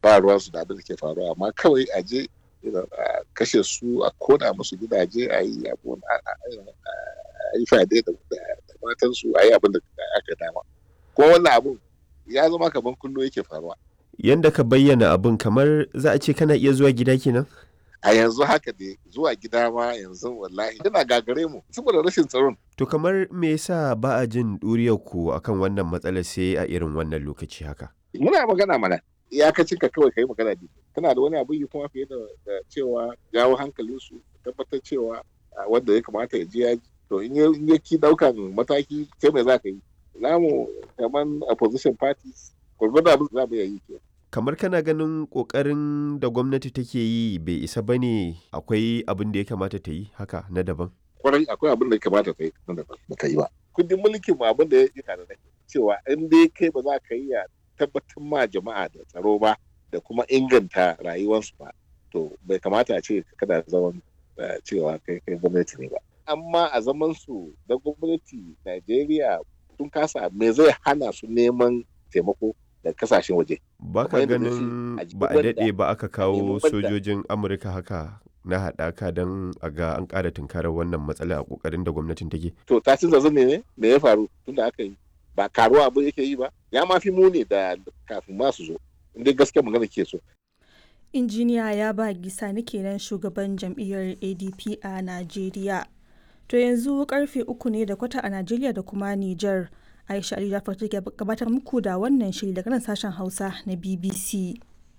ba ruwan su da abin da ke faruwa amma kawai a je a kashe su a kona musu gidaje a yi abu a yi fade da matan su a yi abin da aka dama kuma wannan abun ya zama kamar kullo yake faruwa yanda ka bayyana abun kamar za a ce kana iya zuwa gida kenan a yanzu haka dai zuwa gida ma yanzu wallahi yana gagare mu saboda rashin tsaron to kamar me yasa ba a jin ɗuriyar ku akan wannan matsalar sai a irin wannan lokaci haka muna magana mana iyakacin ka kawai kai magana ne kana da wani abu yi kuma fiye da cewa jawo hankalin su tabbatar cewa wanda ya kamata ya je ya to in ya ki daukan mataki kai mai za ka yi namu kaman opposition parties gwargwado abin za mu yi ke kamar kana ganin kokarin da gwamnati take yi bai isa ba ne akwai abin da ya kamata ta yi haka na daban kwarai akwai abin da ya kamata ta yi na daban ba ta yi ba kundin mulkin mu abin da ya yi tare da cewa in dai kai ba za ka yi ya tabbatar ma jama'a da tsaro ba da kuma inganta rayuwarsu ba to bai kamata a ce kada zaman cewa kai kai gwamnati ne ba amma a zaman su da gwamnati Najeriya sun kasa me zai hana su neman taimako da kasashen waje ba ka ganin ba a daɗe ba aka kawo sojojin amurka haka na haɗaka don a ga an ƙara tunkarar wannan matsala a ƙoƙarin da gwamnatin take to tashin zazzan ne me ya faru tun da aka yi ba karuwa abin yake yi ba ya ma fi muni da kafin ma su zo inda gaskiya magana ke so injiniya ya ba gisa ni kenan shugaban jam'iyyar adp a najeriya to yanzu karfe uku ne da kwata a najeriya da kuma niger aisha ali jafar take gabatar muku da wannan shiri daga nan sashen hausa na bbc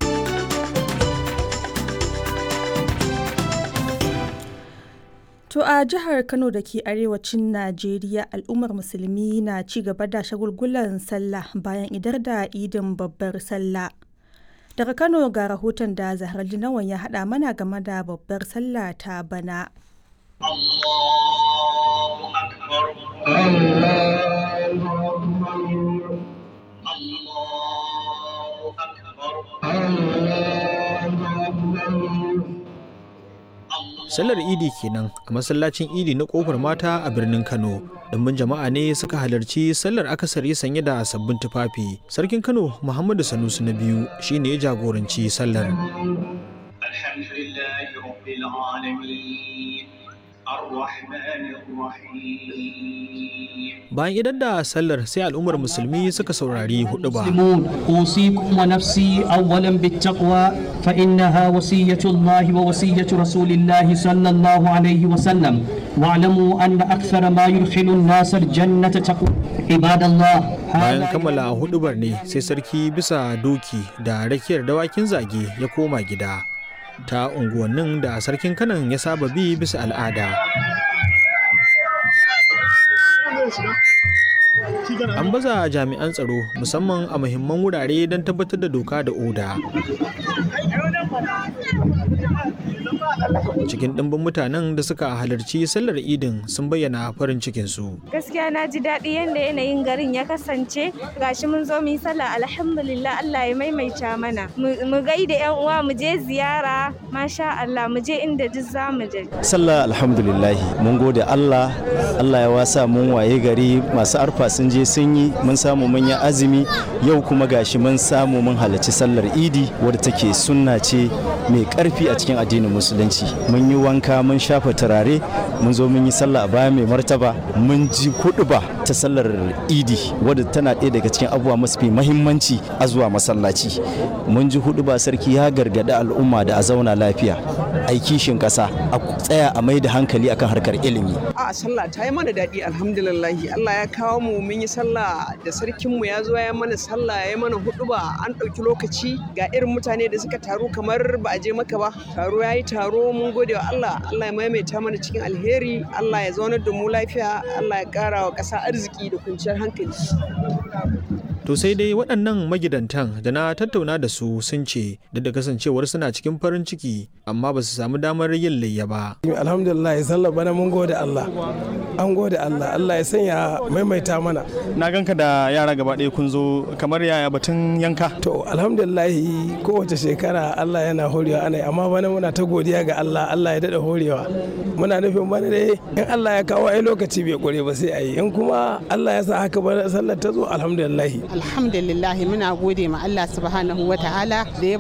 To a jihar Kano da ke arewacin Najeriya al'ummar musulmi na ci gaba da shagulgulan sallah bayan idar da idin babbar sallah. Daga Kano ga rahoton da Zahar Linawan ya haɗa mana game da babbar sallah ta bana. Allahu Akbar. Allahu Sallar Idi kenan a masallacin Idi na kofar mata a birnin Kano. Ɗumbin jama'a ne suka halarci sallar akasari sanye da sabbin tufafi. Sarkin Kano Muhammadu Sanusi na biyu shine ya jagoranci sallar. Alhamdulillahi Rabbil Alamin. Bayan idan da sallar sai al'ummar musulmi suka saurari hudu ba. أوصيكم ونفسي أولا بالتقوى فإنها وصية الله ووصية رسول الله صلى الله عليه وسلم واعلموا أن أكثر ما يدخل الناس الجنة تقوى عباد الله Bayan kammala hudubar ne sai sarki bisa doki da rakiyar dawakin zage ya koma gida. ta unguwannin da sarkin kanan ya saba bi bisa al'ada an baza jami'an tsaro musamman a muhimman wurare don tabbatar da doka da oda cikin ɗimbin mutanen da suka halarci sallar idin sun bayyana farin cikinsu gaskiya na ji daɗi yadda yanayin garin ya kasance gashi mun zo mu yi sallah alhamdulillah Allah ya maimaita mana mu gaida yan uwa mu je ziyara masha Allah mu je inda duk za mu je sallah alhamdulillah mun gode Allah Allah ya wasa mun waye gari masu arfa sun je sun yi mun samu mun yi azumi yau kuma gashi mun samu mun halarci sallar idi wadda take sunna ce mai karfi a cikin addinin musulunci mun yi wanka mun shafa turare mun zo mun yi sallah a baya mai martaba mun ji ba ta sallar idi wadda tana ɗaya daga cikin abubuwa masu mahimmanci a zuwa masallaci mun ji ba sarki ya gargaɗi al'umma da a zauna lafiya a kishin ƙasa a tsaya a mai da hankali akan harkar ilimi a sallah ta yi mana daɗi alhamdulillahi Allah ya kawo mu mun yi sallah da sarkinmu ya zo ya mana sallah ya yi mana ba an ɗauki lokaci ga irin mutane da suka taru kamar ba a je maka ba taro ya yi taro mun gode wa Allah Allah ya maimaita mana cikin alheri Allah ya zaunar da mu lafiya Allah ya ƙara wa ƙasa arziki da kwanciyar hankali To sai dai waɗannan magidantan da na tattauna da su sun ce duk da kasancewar suna cikin farin ciki amma ba su samu damar yin layya ba. Alhamdulillah sallah bana mun gode Allah. An gode Allah Allah ya sanya maimaita mana. Na ganka da yara gaba ɗaya kun zo kamar yaya batun yanka. To alhamdulillah kowace shekara Allah yana horewa ana amma bana muna ta godiya ga Allah Allah ya daɗa horewa. Muna nufin bana dai in Allah ya kawo ai lokaci bai ƙure ba sai a yi in kuma Allah ya sa haka bana sallar ta zo alhamdulillah. alhamdulillah muna gode ma Allah subhanahu wa ta'ala da ya